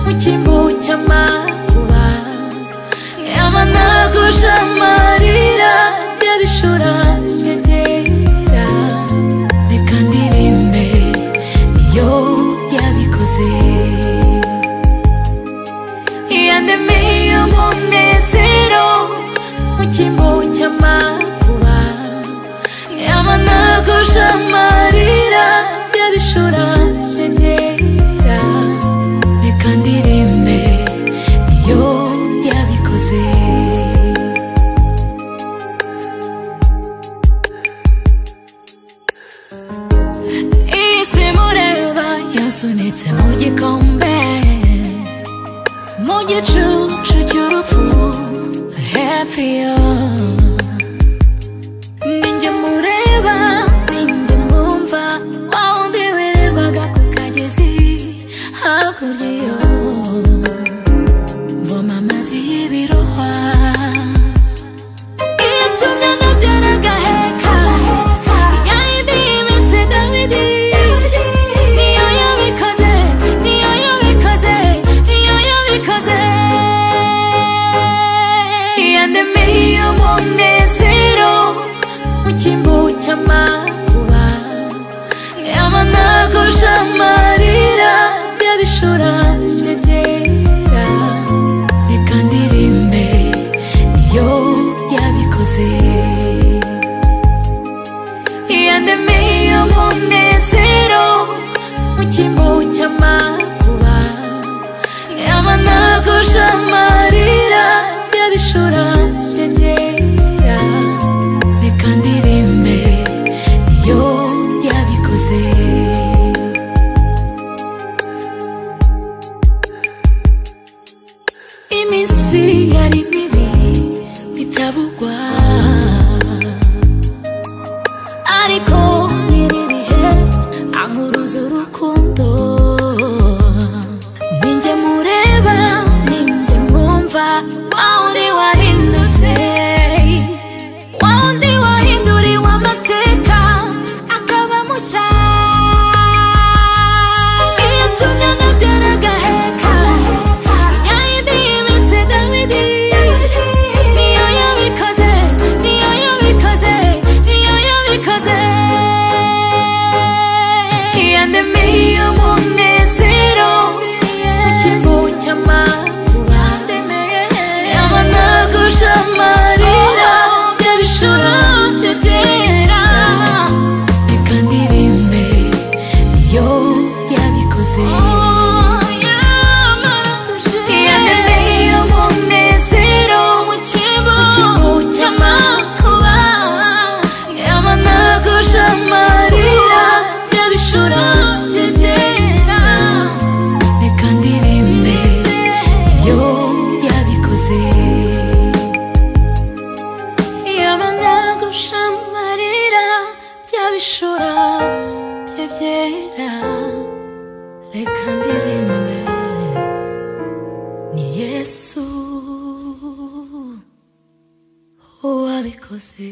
igitambo cy'amakuba yamanaguje amarira y'abishura nyegera reka ndirimbe iyo yabikoze iyandemiye umunezero mu cyimbo cy'amakuba yamanaguje amarira y'abishura nyegera reka ndirimbe iyo yabikoze Isi mureba yasunitse mu gikombe Mu gicucu cy'urupfu Happy yo Ninjye mureba Ninjye mwumva Wa wundi wirirwaga ku kagezi Hakurya yo Mvoma amazi y'ibirohwa Itumye nkabyara agaheka Ya yindi y'imitsi Dawidi Niyo yabikoze Niyo yabikoze Niyo yabikoze Yandemiye umunezero Mu cyimbo cy'amakuba Yamanaguje amarira Y'abishura nyegera Reka ndirimbe Iyo yabikoze yandemiye umunezero mu cyimbo cy'amakuba yamanaguje amarira y'abishura nyegera reka ndirimbe iyo yabikoze iminsi yari mibi bitabugwa ariko biri bihe ankuruza urukundo ninjye mureba ninjye mwumva wa wundi wahindutse wa wundi wahinduriwe amateka akaba mushya iyo tumwe nabyara agaheka ya yindi y'imitsi dawidi niyo yabikoze niyo yabikoze niyo yabikoze yandemiye umunezero ikintu cy'amakuba yamanaguje amarira y'abishura bye byera reka ndirimbe iyo yabikoze yandemiye umunezero mu cyimbo cy'amakuba yamanaguje amarira y'abishura bye byera reka ndirimbe iyo yabikoze yamanaguje amarira y'abishura bye byera reka ndirimbe ni yesu wabikoze